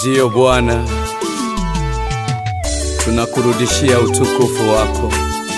Ndiyo Bwana, tunakurudishia utukufu wako.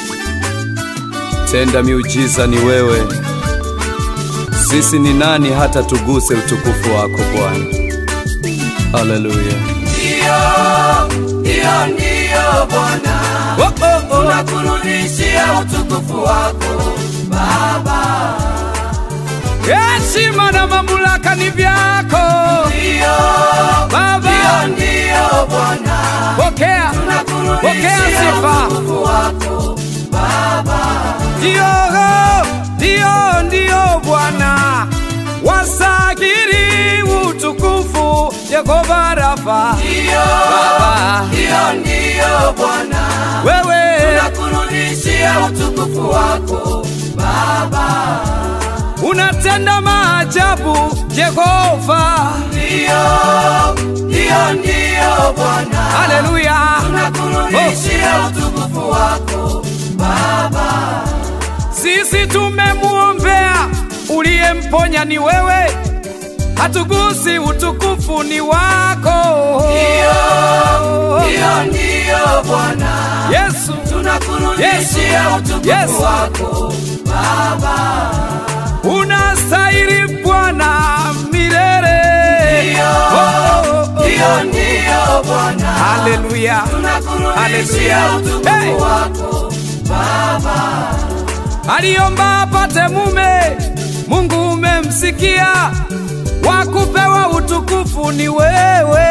Tenda miujiza ni wewe. Sisi ni nani hata tuguse utukufu wako Bwana? Haleluya. Ndiyo, ndiyo, ndiyo Bwana, Oh, oh, oh. tunakurudishia utukufu wako Baba. Heshima na mamlaka ni vyako Ndiyo, Baba, ndiyo, ndiyo Bwana, pokea, pokea tunakurudishia sifa. utukufu wako Baba. Ndiyo, ndiyo, ndiyo Bwana, wasagiri utukufu Yehova Rafa. Ndiyo, Baba, ndiyo, ndiyo Bwana, wewe tunakurudishia utukufu wako Baba. unatenda maajabu Yehova. Ndiyo, ndiyo, ndiyo Bwana, Haleluya, tunakurudishia utukufu wako Baba. sisi tumemuombea, uliyemponya ni wewe, hatugusi utukufu ni wako. Ndiyo, ndiyo, ndiyo Bwana, Yesu, tunakurudishia Yesu, utukufu Yesu. wako Baba. unastahili Bwana milele. Ndiyo, Oh, oh, oh. ndiyo, ndiyo Bwana, Haleluya, tunakurudishia Haleluya. utukufu Hey. wako Baba. aliomba apate mume, Mungu umemsikia, wakupewa utukufu ni wewe.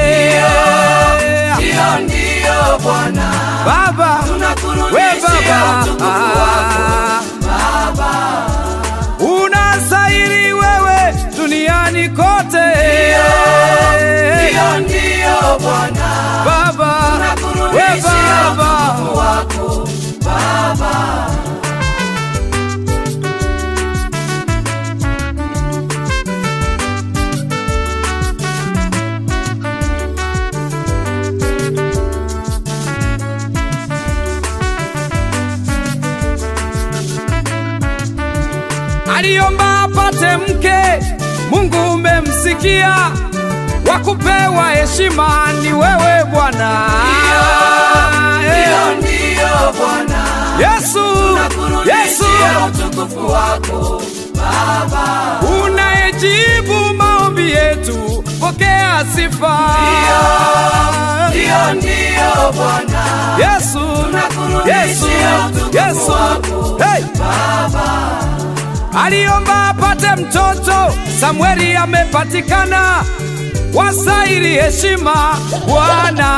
Ndiyo, ndiyo Bwana, Baba, we tunakurudishia Baba, utukufu wako Baba. unastahili wewe duniani kote. Ndiyo, ndiyo Bwana, Baba, we tunakurudishia Baba, utukufu wako Baba. aliomba apate mke, Mungu umemsikia, wakupewa heshima ni wewe Bwana. Ndiyo, ndiyo Bwana, Yesu, Yesu, tunakurudishia utukufu wako Baba. unayejibu maombi yetu, pokea sifa. Ndiyo, ndiyo Bwana, Yesu, Yesu, tunakurudishia utukufu Yesu, wako hey. Baba. aliomba apate mtoto, Samueli amepatikana, wasairi heshima Bwana.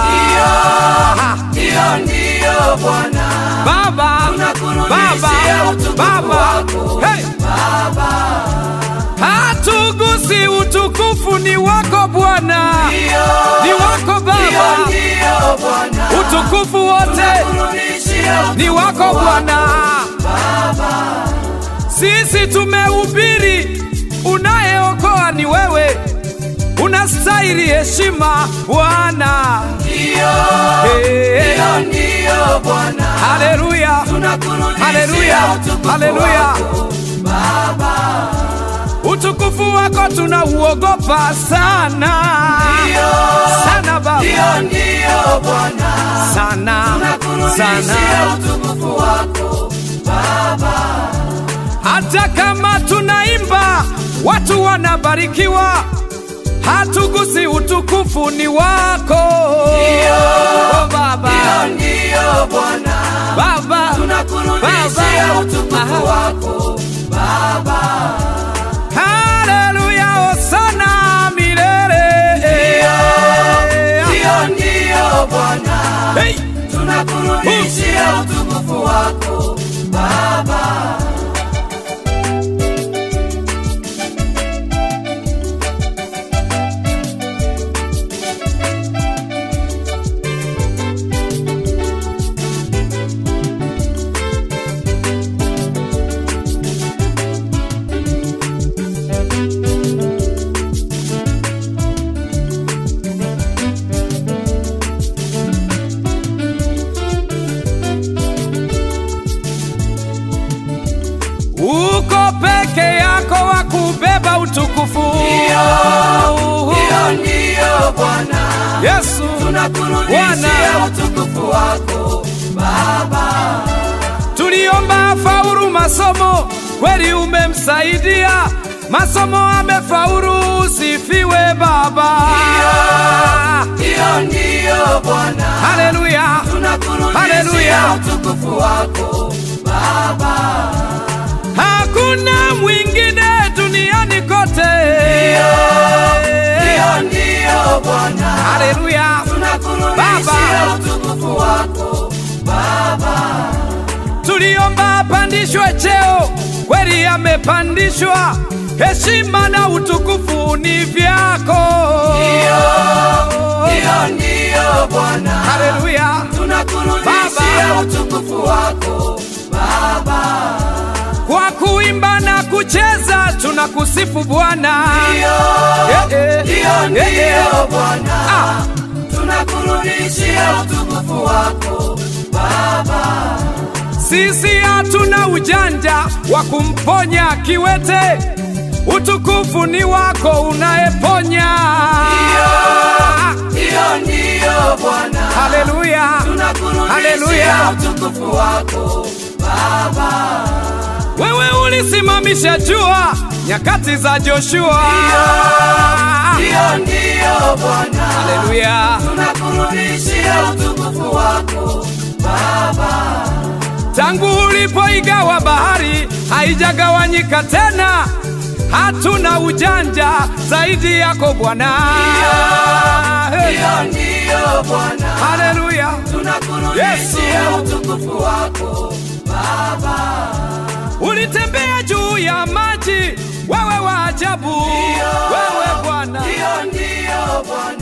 Ndiyo, ndiyo Bwana, Baba, tunakurudishia Baba, utukufu Baba, wako hey. Baba. hatugusi utukufu ni wako Bwana, Ndiyo, ni wako ndiyo, Baba, ndiyo Bwana, utukufu wote tunakurudishia ni utukufu wako Bwana. Baba. Sisi tumehubiri, unayeokoa ni wewe, unastahili heshima Bwana. Ndiyo, Hey. ndiyo, ndiyo Bwana, Haleluya, tunakurudishia haleluya, utukufu haleluya. wako Baba. Utukufu wako tunauogopa sana sana Baba, Ndiyo, ndiyo Bwana, sana tunakurudishia sana. utukufu wako Baba. Hata kama tunaimba watu wanabarikiwa, hatugusi utukufu ni wako oh, Baba, Ndiyo, ndiyo Bwana, Baba, tunakurudishia Baba. utukufu Aha. wako Baba. haleluya, hosana milele. Ndiyo, ndiyo Bwana, Hey, tunakurudishia utukufu wako Baba. uko peke yako wa umeubeba utukufu. Hiyo ndiyo Bwana, Yesu tunakurudishia utukufu wako Baba. tuliomba faulu masomo, kweli umemsaidia masomo, amefaulu. Usifiwe Baba. Hiyo ndiyo Bwana, Haleluya, tunakurudishia Haleluya. utukufu wako Baba. hakuna mwingine duniani kote. Hiyo ndiyo Bwana, Haleluya, tunakurudishia Baba. utukufu wako Baba. tuliomba apandishwe cheo, kweli amepandishwa. Heshima na utukufu ni vyako. Hiyo ndiyo Bwana, Haleluya, tunakurudishia Baba. utukufu wako Baba. kwa kuimba na kucheza tunakusifu Bwana. Eh, eh, Hiyo eh, eh. ndiyo Bwana, Ah. tunakurudishia utukufu wako Baba. Sisi hatuna ujanja wa kumponya kiwete, utukufu ni wako unayeponya. Hiyo ndiyo Bwana, Haleluya, tunakurudishia Haleluya. utukufu wako Baba. wewe ulisimamisha jua nyakati za Joshua. Hiyo ndiyo Bwana, Haleluya, tunakurudishia utukufu wako Baba. tangu ulipoigawa bahari haijagawanyika tena, hatuna ujanja zaidi yako Bwana. Hiyo ndiyo Bwana, Haleluya. tunakurudishia utukufu wako Baba. Ulitembea juu ya maji, wewe wa ajabu, wewe Bwana. Hiyo ndiyo Bwana,